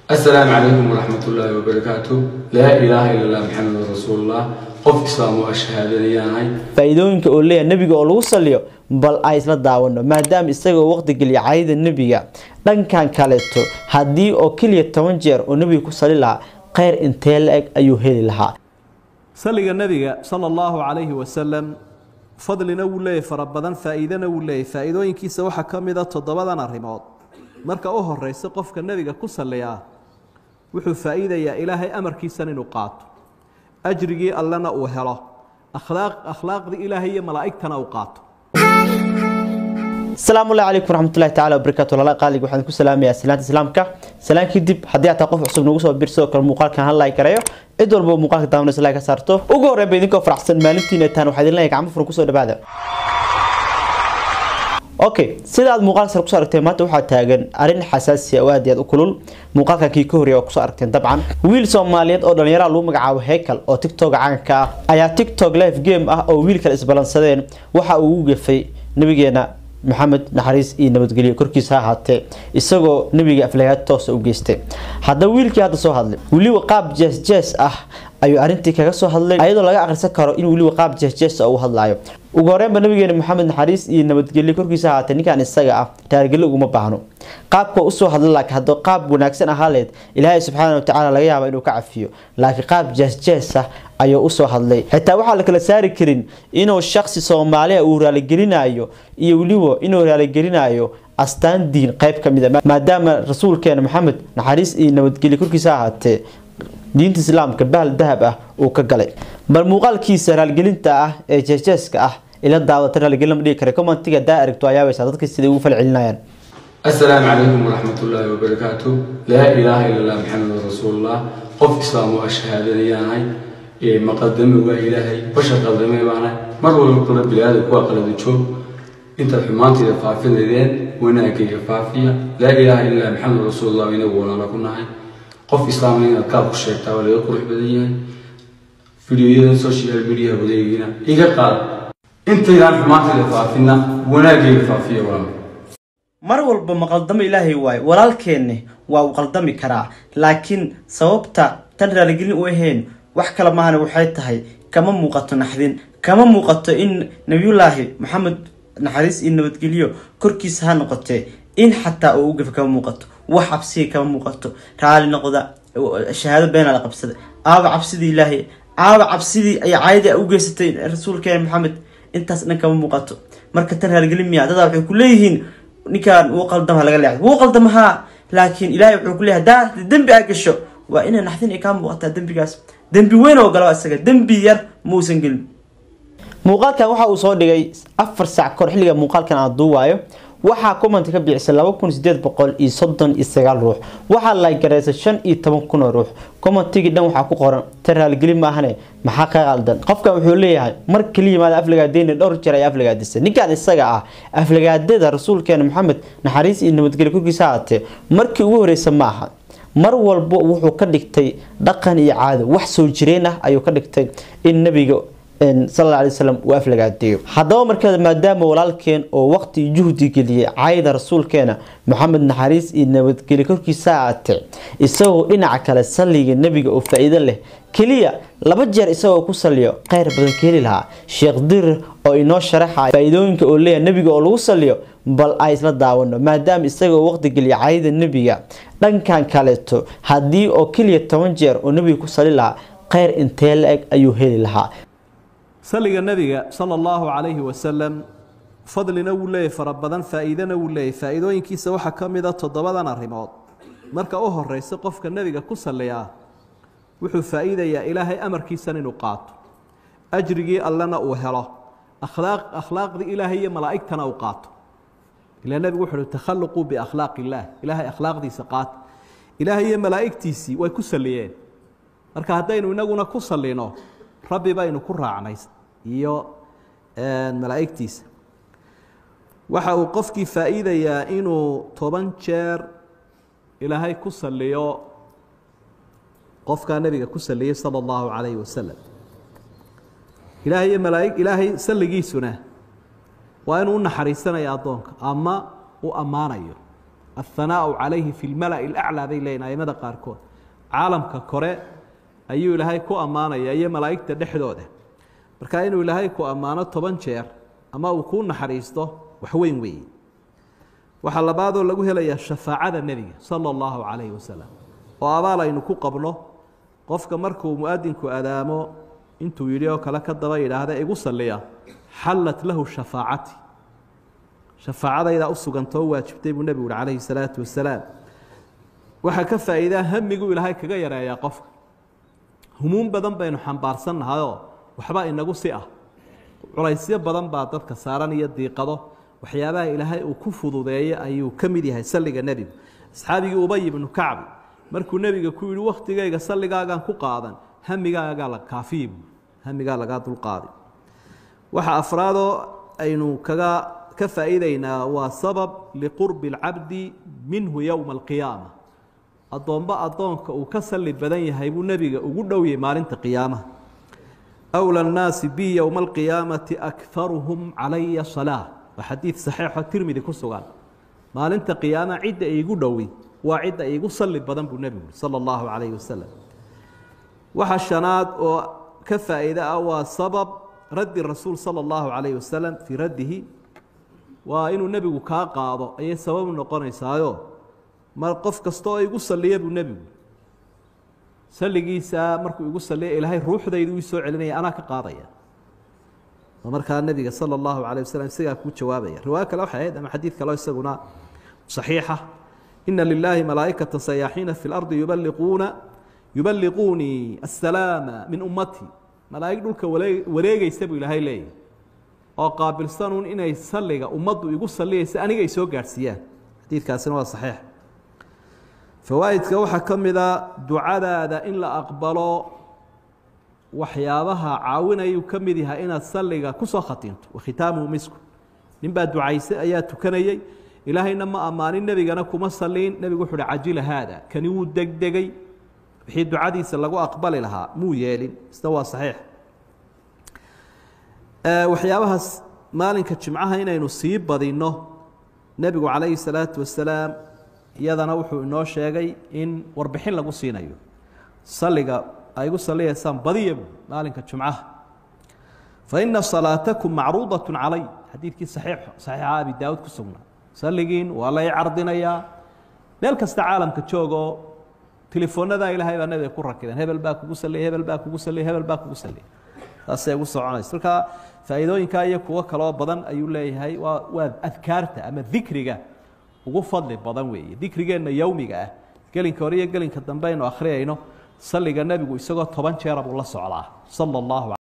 السلام عليكم ورحمة الله وبركاته لا إله إلا الله محمد رسول الله qof islaam oo ashhaadanayahay faa'iidooyinka oo leeyahay nebiga oo lagu saliyo bal ay isla daawano maadaama isagoo waqti geliya caayada nebiga dhankan kaleeto haddii oo keliya toban jeer oo nebiga ku sali lahaa kheyr intee la-eg ayuu heli lahaa saliga nebiga sala allahu calayhi wasalam fadlina wuu leeyahy fara badan faa'iidana wuu leeyahy faa'iidooyinkiisa waxaa ka mid a toddobadan arrimood marka u horeysa qofka nebiga ku saliyaa wuxuu faa'iidayaa ilaahay amarkiisan inuu qaato ajrigii allena uu helo akhlaaq akhlaaqdii ilaahay iyo malaa'igtana uu qaato asalaamu allahi calaykum waraxmatullahi tacala wabarakatu lala qaaliga waxaan ku salaamayaa salaanta islaamka salaan kadib haddii ataa qof cusub nagu soo bir sidoo kale muuqaalkan hal like gareeyo cid walba muuqaalka daawanaysa like ka saarto ugu horreynba idinkoo faraxsan maalintiina taan waxaa idin leeyahay gacmo furan kusoo dhawaada okay sida aad muuqaalka sare kusoo aragteen maanta waxaa taagan arrin xasaasi ah oo aad iyo aad u kulul muuqaalkan kii ka horreeya waa kusoo aragteen dabcan wiil soomaaliyeed oo dhalinyaraha lagu magacaabo heykal oo tiktok caanka ah ayaa tiktok live game ah oo wiil kale isbalansadeen waxa uu ugu gefay nabigeena maxamed naxariis iyo nabadgelyo korkiisa ha ahaatee isagoo nebiga aflagaad toosa u geystay haddaba wiilkii hadda soo hadlay weliba qaab jees jees ah ayuu arrintii kaga soo hadlay ayadoo laga akhrisan karo in weliba qaab jees jees ah uu hadlaayo ugu horreynba nabigeena maxamed naxariis iyo nabadgelyo korkiisa ha ahaatee ninkan isaga ah taargelo uguma baahno qaabka usoo hadla laakiin haddoo qaab wanaagsan ahaaleed ilaahay subxaana watacaala laga yaaba inuu ka cafiyo laakiin qaab jees jees ah ayuu usoo hadlay xitaa waxaa la kala saari karin inuu shaksi soomaaliya uu raaligelinayo iyo weliba inuu raaligelinayo astaan diin qayb ka mid a maadaama rasuulkeena maxamed naxariis iyo nabadgelyo korkiisa ahaatee diinta islaamka bahal dahab ah uu ka galay bal muuqaalkiisa raaligelinta ah ee jeesjeeska ah ila daawata raaligelin lama dhigi kara commentiga daa aragto ayaabaysaa dadka siday ugu falcelinayaan السلام عليكم ورحمة الله وبركاته لا إله إلا الله محمد رسول الله qof islaam oo ashhaadanayahay ee maqadame waa ilaahay bashar qaldame baana mar walba kula bilaada kuwa qalada joog intaad xumaanteeda faafinaydeen wanaagayga faafiya laa ilaaha illa maxamed rasuulullah inagu walaala ku nahay qof islaamna inaad gaal ku sheegtaa waa laga qurux badan yahay fideoyada social media wadeegina iga qaad intaydaan xumaanteeda faafina wanaagayga faafiya walaal mar walba ma qaldamo ilaahay waayo walaalkeenne waa uu qaldami karaa laakiin sababta tan raaligelin u ahayn wax kale maahana waxay tahay kama muuqato naxdin kama muuqato in nabiyullaahi maxamed naxariis iyo nabadgelyo korkiisa ha noqotee in xataa uu u gafa kama muuqato wax cabsiga kama muuqato raali noqda shahaado beenaa la qabsada aaba cabsidii ilaahay aaba cabsidii ay caayadii u geysatay rasuulkeena maxamed intaas dhan kama muuqato marka tan raaligelin miya dadaa waxay ku leeyihiin ninkaan wuu qaldama laga leexdo wuu qaldamahaa laakiin ilaahay wuxuu ku leeyahay haddaa dembi aa gasho waa inay naxdin ay kaa muuqataa dembigaas dembi weyn oo galo isaga dembi yar muusan gelin muuqaalkan waxa uu soo dhigay afar saac kahor xilliga muuqaalkan aan duuwaayo waxaa comment ka bixisay laba kun sideed boqol iyo soddon iyo sagaal ruux waxaa la garaysay shan iyo toban kun oo ruux commentigii dhan waxaa ku qoran ta raaligeli maahane maxaa ka qaldan qofkan wuxuu leeyahay mar kaliya maada aflagaadeyna dhowr jeer ay aflagaadisay ninkan isaga ah aflagaadada rasuulkeena maxamed naxariis iyo nabadgelyo korkiisa haatee markii ugu horeysa ma aha mar walba wuxuu ka dhigtay dhaqan iyo caado wax soo jireen ah ayuu ka dhigtay in nabiga sal alla alay wasalam uu aflagaadeeyo haddaba markeeda maadaama walaalkeen oo waqti iyo juhdi geliyay caayada rasuulkeena maxamed naxariis iyo nabadgelyo korkiisa aatee isagoo dhinaca kale salliga nebiga oo faa-iido leh keliya laba jeer isagoo ku saliyo kheyr badan ka heli lahaa sheekh dirir oo inoo sharaxaya faa-iidooyinka oo leeyahay nebiga oo lagu saliyo bal ay isla daawano maadaama isagoo waqti geliya caayada nebiga dhankan kaleeto haddii oo keliya toban jeer oo nebiga ku sali lahaa kheyr intee la-eg ayuu heli lahaa saliga nebiga sala allahu calayhi wasalam fadlina wuu leeyahy fara badan faa'iidana wuu leeyahy faa'iidooyinkiisa waxaa ka mid a toddobadan arrimood marka u horeysa qofka nebiga ku saliyaa wuxuu faa'iidayaa ilaahay amarkiisan inuu qaato ajrigii allena uu helo akhlaaq akhlaaqdii ilaahay iyo malaa'igtana uu qaato ilaa nebigu wuxu uhi takhalluquu biakhlaaq illaah ilaahay akhlaaqdiisa qaata ilaahay iyo malaa'igtiisii way ku saliyeen marka haddaynu inaguna ku salino rabbi baynu ku raacnay iyo malaa'igtiisa waxa uu qofkii faa'iidayaa inuu toban jeer ilaahay ku saliyo qofkaa nebiga ku saliyey sala allahu calayhi wasalam ilaahay iyo malaaig ilaahay salligiisuna waa inuu u naxariisanayo addoonka ama u ammaanayo athanaau calayhi fi lmala'i alaclaa bay leeyihin aimada qaarkood caalamka kore ayuu ilaahay ku ammaanaya iyo malaa'igta dhexdooda marka inuu ilaahay ku ammaano toban jeer ama uu kuu naxariisto wax weyn weeye waxaa labaadoo lagu helayaa shafaacada nebiga sala allahu calayhi wasalam oo abaal aynu ku qabno qofka markuu muadinku adaamo intuu yidhi oo kale ka daba yidhaahda igu salliya xallat lahu shafaacati shafaacadaydaa u sugantoo waajibtay buu nebigu uhi calayhi salaatu wasalaam waxaa ka faa'iidaa hamiguu ilaahay kaga yareeyaa qofka humuum badan baynu xambaarsannahayoo waxba inagu si ah culaysyo badan baa dadka saaran iyo diiqado waxyaabaha ilaahay uu ku fududeeyey ayuu ka mid yahay salliga nebigu asxaabigii ubay ibnu kacbi markuu nebiga ku yidhi wakhtigayga salligaagaan ku qaadan hamigaagaa la kaafiyi buu hamigaa lagaa dulqaaday waxa afraadoo aynu kaga ka faa'iidaynaa waa sabab liqurbi اlcabdi minhu yowma alqiyaama addoomba addoonka uu ka salli badan yahay buu nebiga ugu dhowyay maalinta qiyaamaha أولى الناaس bي يوم القيaaمaةi أكثarهم عalaya صلاة waa xadiiث صaحيiحo tirmidi ku sugan maalinta قiyaama cidda iigu dhowi waa cidda iigu sali badan buu nebigu ui salى الlaهu عaلaيه waسلم waxa شhanaad oo ka faa'iide ah waa sabab raddi rasuul salى الlaهu عaليه waسلم fii raddihi waa inuu nebigu kaa qaado ayay sabab noqonaysaayo mar qof kasta oo igu saliya buu nebigu salligiisa markuu igu saliya ilaahay ruuxdaydu ii soo celinaya anaa ka qaadaya oo markaa nebiga sala allahu calayh wasalam isagaa kuu jawaabaya riwaayo kale waxay ahayd ama xadiid kaleo isaguna saxiixa ina lilaahi malaa'ikata sayaaxiina fi lardi yubaliquuna yuballiquunii assalaama min ummatii malaa'ig dhulka wareegeysa buu ilaahay leeyahy oo qaabilsanuun inay salliga ummaddu igu salliyaysa aniga ay soo gaadhsiiyaan xadiidkaasina waa saxiix fawaa'idka waxaa ka mida ducadaada in la aqbalo waxyaabaha caawinayuu ka mid yahay inaad salliga ku soo khatinto wakhitaamuhu misku nin baa ducaysay ayaa tukanayey ilaahayna ma ammaanin nebigana kuma saliin nebigu wuxu uhi cajila haada kani wuu degdegay wixii ducadiisa lagu aqbali lahaa muu yeelin isna waa saxiix waxyaabahaas maalinka jimcaha inaynu sii badinno nebigu calayhi salaatu wasalaam iyadana wuxuu inoo sheegay in warbixin lagu siinayo salliga ay gu saliyaysaan badiya bu maalinka jumcaha faina salaatakum macruudaة calay xadiidkii saxiixa abi daawud ku sugnaa salligiin waa lay cardinayaa meel kasta caalamka joogoo telefoonada ilaahay baa nabiga ku rakideen hebel baa kugu saliya hebel baa kugu saliya hebel baa kugu saliya taasay ugu soconaysa marka faa'iidooyinkaa iyo kuwo kaloo badan ayuu leeyahay waa waa adkaarta ama dikriga ugu fadli badan weeye dikrigeenna yowmiga ah gelinka hore iyo gelinka dambe aynu akhriyayno salliga nebigu isagoo toban jeera buu la socdaa sala allahu